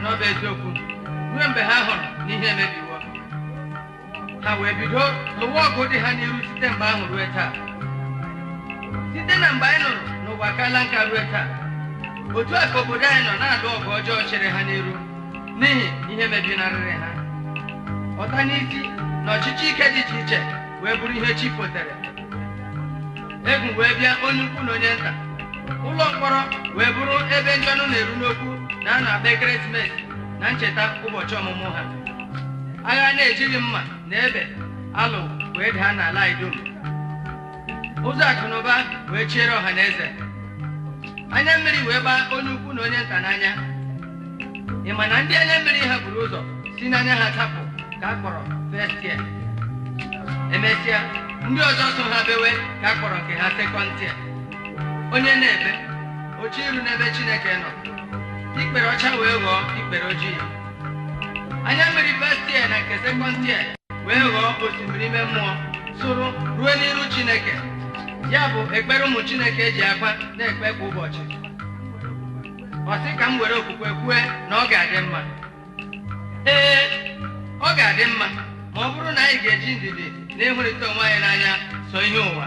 na ọ bụ eziokwu ruo mgbe ha hụrụ na ihe emebiwo ha wee bido lụwa ọgụ dị ha n'iru site mgbe ahụ ruo taa site na mgbe anyị nụrụ n'ụwa akaala nka ruo taa otu a ka obodo anyị nọ na-alụ ọgụ ọjọọ chere ha n'iru n'ihi ihe mebinarịrị ha ọta n'isi na ọchịchị ike dị iche iche wee bụrụ ihe chi fotere egwu wee bịa onye ukwu na onye nta ụlọ mkpọrọ wee bụrụ ebe ndị ọnụ na-eru n'okwu na a na-akpa ekeresimesi na ncheta ụbọchị ọmụmụ ha agha na-ejighị mma na ebe alụ wee daa n'ala anyị dum ụzọ akụnụba wee chiere ọha na eze anya mmiri wee gbaa onye ukwu na onye nta n'anya ị ma na ndị anya mmiri ha buru ụzọ si n'anya ha tapụ ka a kpọrọ festia emesịa ndị ọzọ so ha bewe ka a kpọrọ nke ha sekọntia onye na-ebe oche iru n'ebe chineke nọ ikpere ọcha wee ghọọ ikpere ojii anya mmiri festia na nke sekọntia wee ghọọ osimiri ime mmụọ sụrụ ruo n'iru chineke ya bụ ekpere ụmụ chineke ji akwa na-ekpe kwa ụbọchị ọ sị ka m were okwukwe kwue na ọ ga-adị mma ee ọ ga-adị mma ma ọ bụrụ na anyị ga-eji ndidi na ịhụrịta onwe anyị n'anya so ihe ụwa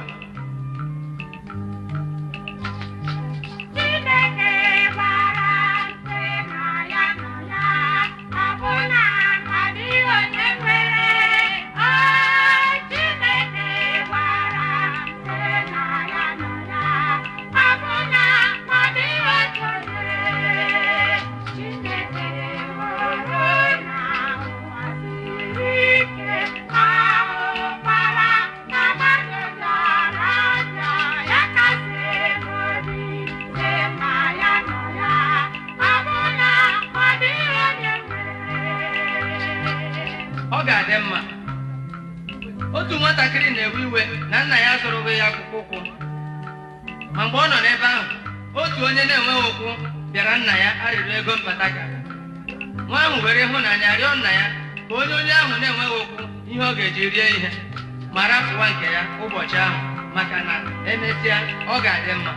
Chineke gbara ntị na ya nọ ya, ọbụna ọ dịghị onye nwere. Ọ Chineke gbara ntị na ya nọ ya, ọbụna ọ dịghị otu onye. Chineke hụrụ na ụwa siri ike, ahụkwara na mmadụ bịara ọbịa, ya kasị obi sị na ya nọ ya, ọbụna ọ dịghị onye nwere. ọ ga-adị mma otu nwatakịrị na-ewe iwe na nna ya zụrụghị ya akwụkwọ ụkwụ ma mgbe ọ nọ n'ebe ahụ otu onye na-enweghị ụkwụ bịara nna ya arịrịọ ego mpataga nwa ahụ were ịhụnanya rịọ nna ya ka onye onye ahụ na-enweghị ụkwụ ihe ọ ga-eji rie ihe ma rapụwa nke ya ụbọchị ahụ maka na emesịa ọ ga-adị mma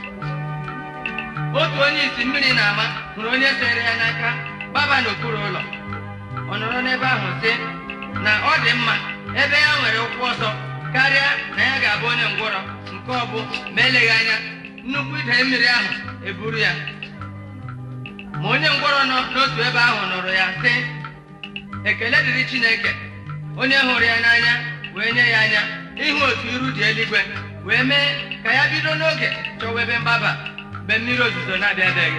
otu onye isi mmiri na-ama hụrụ onye sere ya n'aka gbaba n'okpuru ụlọ ọ nọrọ n'ebe ahụ sị na ọ dị mma ebe ya nwere ụkwụ ọsọ karịa na ya ga-abụ onye ngwụrọ nke ọ bụ ma eleghị anya nnukwu ide mmiri ahụ eburu ya ma onye ngwọrọ nọ n'otu ebe ahụ nụrụ ya sị ekele dịrị Chineke onye hụrụ ya n'anya wee nye ya anya ịhụ otu iru dị eluigwe wee mee ka ya bido n'oge chọwa ebe mgbaba mgbe mmiri ozuzo na-abịabeghị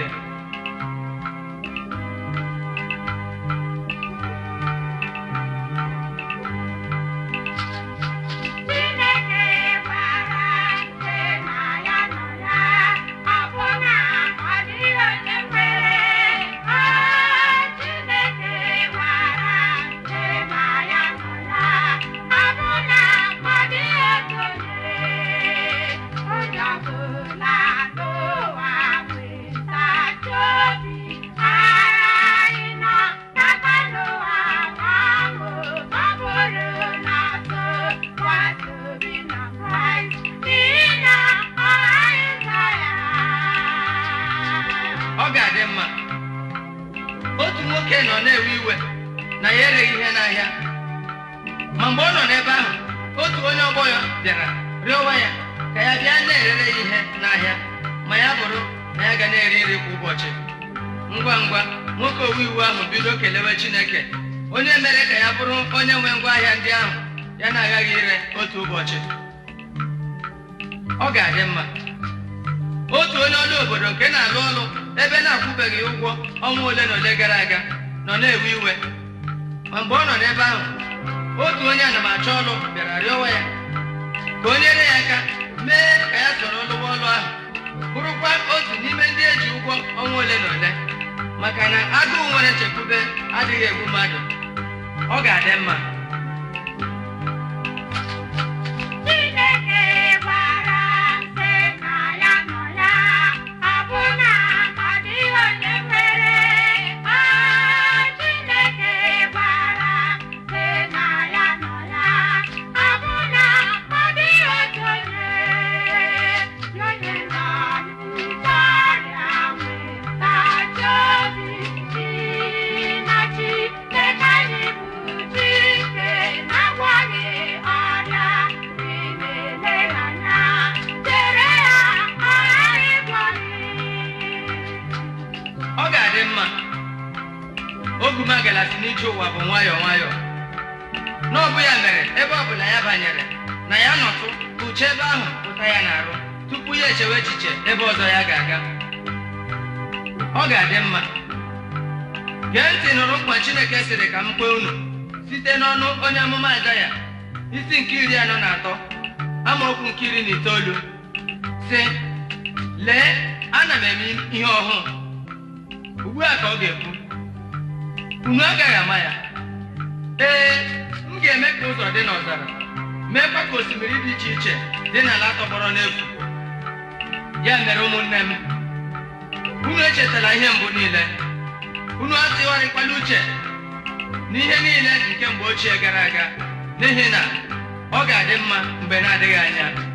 Chineke gbara ntị na ya nọ ya, ọbụna ọ dịghị onye nwere. Ọ Chineke gbara ntị na ya nọ ya, ọbụna ọ dịghị otu onye. Onye ọbụla n'ụwa nwetachi obi, anyị nọ n'aka n'ụwa ahụ, ọ bụrụ na so gbasa obi na Kraịst, n'ihi na ọ ghaghị ịzọ ya. ọ ga-adị mma otu nwoke nọ na-ewe iwe na ya ereghị ihe n'ahịa ma mgbe ọ nọ n'ebe ahụ otu onye ọgbọ ya bịara rịọwa ya ka ya bịa na-erere ya ihe n'ahịa ma ya bụrụ na ya ga na-eri nri kwa ụbọchị ngwa ngwa nwoke owe iwu ahụ bido kelewe Chineke onye mere ka ya bụrụ onye nwe ngwa ahịa ndị ahụ ya na-agaghị ire otu ụbọchị ọ ga-adị mma otu onye ọrụ obodo nke na-alụ ọrụ ebe na-akwụbeghị ụgwọ ọnwa ole na ole gara aga nọ na-ewe iwe ma mgbe ọ nọ n'ebe ahụ otu onye anamachọ ọrụ bịara rịọwa ya ka o nyere ya aka mee ka ya soro lụwa ọrụ ahụ bụrụkwa otu n'ime ndị eji ụgwọ ọnwa ole na ole maka na agụụ nwere nchekwube adịghị egbu mmadụ ọ ga-adị mma Chineke gbara ntị na ya nọ ya, ọbụna ọ dịghị onye nwere. Ọ Chineke gbara ntị na ya nọ ya, ọbụna ọ dịghị otu onye. Onye nọ n'ụzọ ọrịa nwetachi obi, n'ihi n'ije ụwa bụ nwayọọ nwayọọ na ọ bụ ya mere ebe ọ bụla ya banyere na ya nọtụ uche ebe ahụ pụta ya n'arụ tupu ya echewe echiche ebe ọzọ ya ga-aga ọ ga-adị mma gee ntị nụrụ nkwa chineke sịrị ka m kpee unu site n'ọnụ onye amụma Aịzaya isi nke iri anọ na atọ amaokwu nke iri na itoolu sị lee ana m eme ihe ọhụụ ugbu a ka ọ ga-ekwu unu agaghị ama ya ee m ga-eme ka ụzọ dị n'ọzara meekwa ka osimiri dị iche iche dị n'ala tọgbọrọ n'efu ya mere ụmụnne m unu echetala ihe mbụ niile unu atụgharịkwala uche n'ihe niile nke mgbe ochie gara aga n'ihi na ọ ga-adị mma mgbe na-adịghị anya